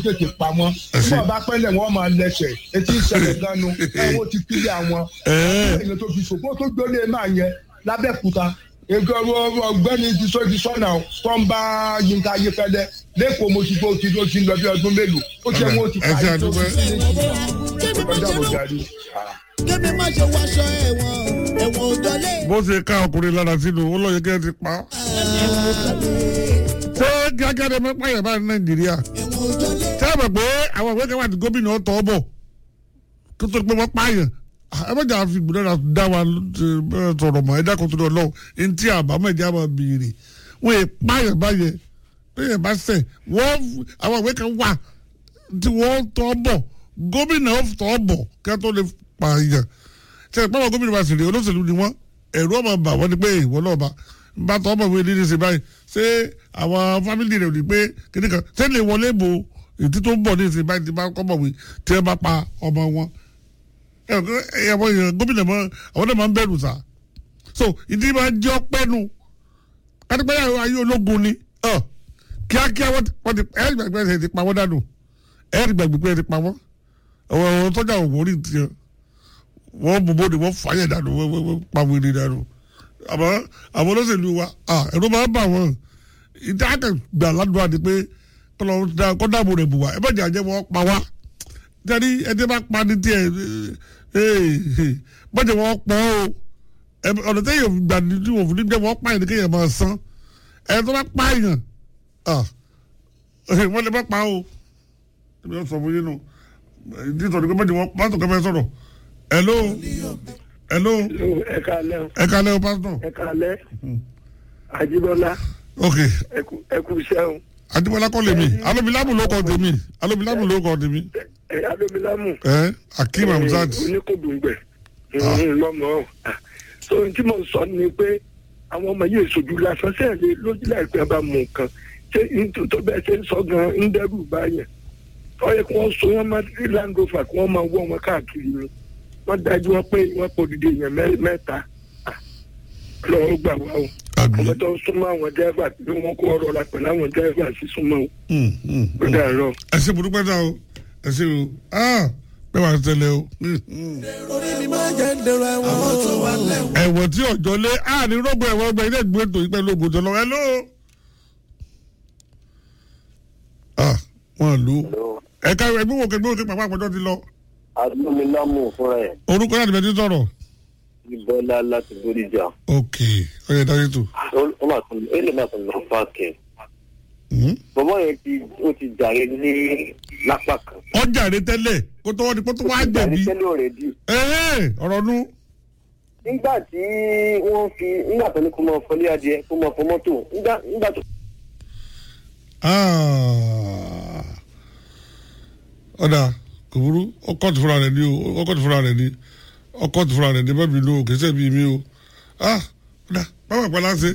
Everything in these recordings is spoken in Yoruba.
tètè pa wọn tí wọn bá pẹ́lẹ̀ wọn máa lẹ́sẹ̀ etí ìṣẹ̀lẹ̀ ganu ẹ̀wọ̀n ti kílẹ̀ àwọn èèyàn tó fi ṣòfò tó gbélé máa yẹ lábẹ́kúta nǹkan ọgbẹ́ni ti sọ ti sọ́nà tó ń bá yínká ayéfẹ́lẹ́ lẹ́kọ̀ọ́ mo ti tó ti tó ti lọ bí ọdún mélòó ó ṣe wọn ti ẹ ṣe parí tó àdúgbò. ti ní ọjà mo darí. kébí má ṣe wáṣọ ẹ̀wọ̀n ẹ̀wọ̀n òjọ́lé. bó ṣe ká ọkùnrin lára sínú ó lọ yẹ kí ẹ ti pa á. ṣé kíákíá ni mẹ́pà yẹn bá ní nàìjíríà ẹ̀wọ̀n òjọ́lé. ṣé ẹ mọ̀ pé àwọn ìwé kan wà tí gómìnà ọ̀tọ̀ ọ̀bọ̀ kí tó pé wọ́n pààyàn ẹ bá jà fi gbọdọ̀ dá wa eh, sọ̀rọ̀ mọ́ ẹ dákun tó lọ lọ́wọ́ ẹni tí àbámọ̀ ẹ̀jẹ̀ àmọ́ bìrì wọ́n yẹ pààyàn báyẹn bẹ́ẹ̀ bá sẹ̀ wọ́n àwọn ìwé kan wà tí wọ́n tọ́ bọ̀ gómìnà tọ́ bọ̀ kí wọ́n tó lè pààyàn ṣe ìpá wọn gómìnà bá sì rí olóṣèlú ni wọ́n ẹ̀rú ọmọ bà wọ́n ni pé ìwọ náà bá bá tọ́ ọmọ ìwé nídìí sí báyìí ṣé àwọn fámìlì rẹ̀ ò ní pé kíní kan ṣé lè wọlé bo ètí tó ń bọ̀ ní ìsìn báyìí ti bá kọ́ mọ̀ wí tí wọ́n bá pa ọmọ wọn ẹ̀wọ̀n èèyàn gómìnà mọ́ àwọn náà máa ń bẹ̀rù sá so ìdí máa jẹ́ ọpẹ́ nu kátípẹ́ ayé ológun ni ọ kíákíá wọ́n ti wọ́n ti ẹ̀ẹ́dì gbàgbé ẹ̀ ti pa wọ́n dànù ẹ̀ẹ́dì gbàgbé ẹ̀ ti pa wọ́n àwọn àwọn tọ́jà òwò rí tiẹ̀ wọ́n bò bóde wọ́n fàyẹ̀ dànù wọ́n wọ́n wọ́n pa wèrè dànù àmọ́ àwọn olóṣèlú wa ah, ẹ̀rọ máa ń bà wọ́n ìdí àkàgbà ládùúgbò àti pé kọ́dàbò rẹ̀ bù wá ẹ bá jẹ́ àjẹ́ wọ́n pa wá tẹ́lí ẹni bá pa ní tiẹ̀ bọ́jà wọ́n pọ̀ o ẹ- ọ̀nà tẹ́yẹ̀ gbà ní tí wọ́n fún ní jẹ́ wọ́n pààyàn ní kéèyàn máa san ẹ̀ tó bá pààyàn ah, wọ́n lè má pa o ẹ̀mí ọ̀ sọ fún yín nù ìdí ìtọ́jú pé bọ́jà wọ́n pàtó kẹfẹ́ sọ̀rọ̀ hello hello ẹ káalẹ́ o, ẹ kalẹ́ o pásítọ̀ ẹ káalẹ́ Ajíbọ́lá ok ẹ kú- ẹ kú iṣẹ́ o adébọlá kọ́ lèmi alomilamu ló kọ́ tèmi alomilamu ló kọ́ tèmi ẹ adómilámù ẹ akeem hamzat oníkòdùngbẹ lọmọ ọ so ohun tí mo sọ ni pé àwọn ọmọ yìí èsojú lásán sẹ́ẹ̀lì lójú láìpẹ́ bá mú nǹkan ṣé nítorí tó bẹ́ẹ̀ ṣe ń sọ gan ń dẹ́rù báyẹn ó yẹ kí wọ́n so wọ́n má sí land rover kí wọ́n máa wọ́ wọn káàkiri ni wọ́n dájú wọn pé wọ́n pọ̀ dídé èèyàn mẹ́- mẹ́ta Ah, lọ́wọ́ gbà wá o àgbẹ̀ àwọn tó ń súnmọ́ àwọn dẹ́rẹ́bà tí wọ́n kó ọ̀rọ̀ la pẹ̀lú àwọn dẹ́rẹ́bà sí súnmọ́ o ó dàrọ. ẹ ṣe burúkú ẹ̀dá o ẹ ṣe o ah bẹ́ẹ̀ wà á tẹ̀lé o orí mi máa jẹ́ ń dèrò ẹ̀wọ̀n. àwọn tó wà lẹ́wọ̀n. ẹ̀wọ̀n tí ọ̀jọ́ lé a ní rọ́gbọ ẹ̀wọ̀n ọgbà ilé ìgbé ètò ìpẹ́ lóògùn tó lọ hello ah wọn lù ú ẹ̀ka ẹgbẹ́ wo kẹgbẹ́ òkè pàpà àpọ̀jọ́ ti lọ adúlámù fúnra ẹ̀ orúkọ náà níbẹ̀ tí sọ̀rọ̀ ìbọ́lá láti bódìjà ok ọyẹ dájú tó ó mà tún ó lè má tún lọ páàkì bọ́bọ́ yẹn ti ó ti jàre ní lápá kan ọjà rẹ tẹ́lẹ̀ kó tó wọ́n di kó tó wá jàre jẹ̀bi tẹ́lẹ̀ ọ̀rẹ́dì ẹ̀ẹ́ ọ̀rọ̀ nu nígbà tí wọ́n fi nígbà tó ní kó máa fọlé adìẹ kó máa fọ mọ́tò nígbà nígbà tó Ah. ọ̀dà kò burú ọkọ̀ tó fúnra rẹ̀ ni o ọkọ̀ tó fúnra rẹ̀ ni ọkọ̀ tó fúnra rẹ̀ ni bẹ́ẹ̀ mi ló kì í ṣe bí mi o ah ọ̀dà báwo àpá láṣẹ.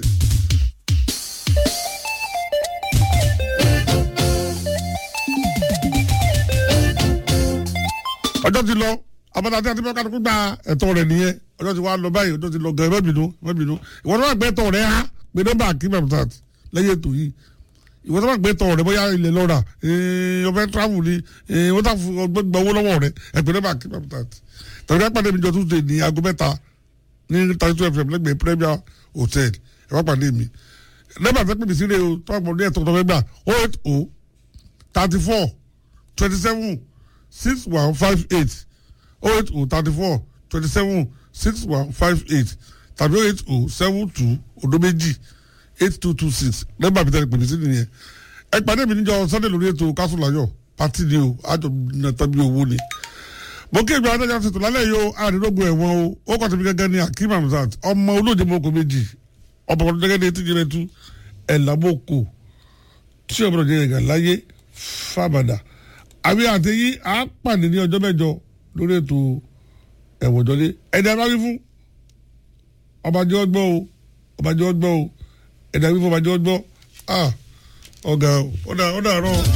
ọjọ́ ti lọ abala tí a ti bá kálukú gba ẹ̀tọ́ rẹ̀ nìyẹn ọjọ́ ti wá lọ báyìí ọjọ́ ti lọ gan ẹ má bínú ẹ má bínú ìwọ náà gbé ẹ̀tọ́ rẹ̀ ha pé nọ́mbà kí mẹ́mùtàt lẹ́yìn ètò yìí ìwọ tó bá gbé ẹ̀tọ́ rẹ̀ bóyá ilẹ̀ lọ́ra ọbẹ̀ travel ni wọ́n tà fún ọgbẹ́ gbọ́ owó lọ́wọ́ rẹ̀ ẹ pé nọ́mbà kí mẹ́mùtàt tàbí ká pàdé mi jọ tuesday ní aago mẹ́ta ní thirty two fm lẹ́gbẹ̀ẹ́ premier hotel ẹ wá pàdé mi nọ́mbà tẹ́ pè mí sílẹ̀ o tó àpò ní ẹ̀tọ́ tó fẹ́ gbà oh eight oh thirty four twenty seven six one five eight oh eight oh thirty four twenty seven six one five eight tàbí oh eight oh seven two odo méjì eight two two six nọ́mbà mi tẹ́lẹ̀ pèmí sí nìyẹn ẹ pàdé mi níjọ́ sunday lórí ètò kásùláyọ̀ pàtí ni o àjọ nàta bí owó ni mo kí ìgbà adájọ́ ṣètò lálẹ́ yìí o àdínlógún ẹ̀wọ̀n o ó kọ́ tẹ̀mí gẹ́gẹ́ ní akeem hamzat ọmọ olóòjì mọ́kò méjì ọmọ ọdún gẹ́gẹ́ ní etí jẹ́rẹ́ tú ẹ̀ lábòkò tí ọmọ ọdún gẹ́gẹ́ láyé fàbàdà àbí àtẹ̀yí á pàdé ní ọjọ́ mẹ́jọ lórí ètò ẹ̀wọ̀n jọlé ẹ̀dá bá wí fún ọbàjọ́ ọgbọ́ o ọbàjọ́ ọgbọ́ o ẹ̀dá wí fún ọbàjọ́ ọgbọ́ ah ọ̀gá ọ̀dà ọ̀dà rọ̀.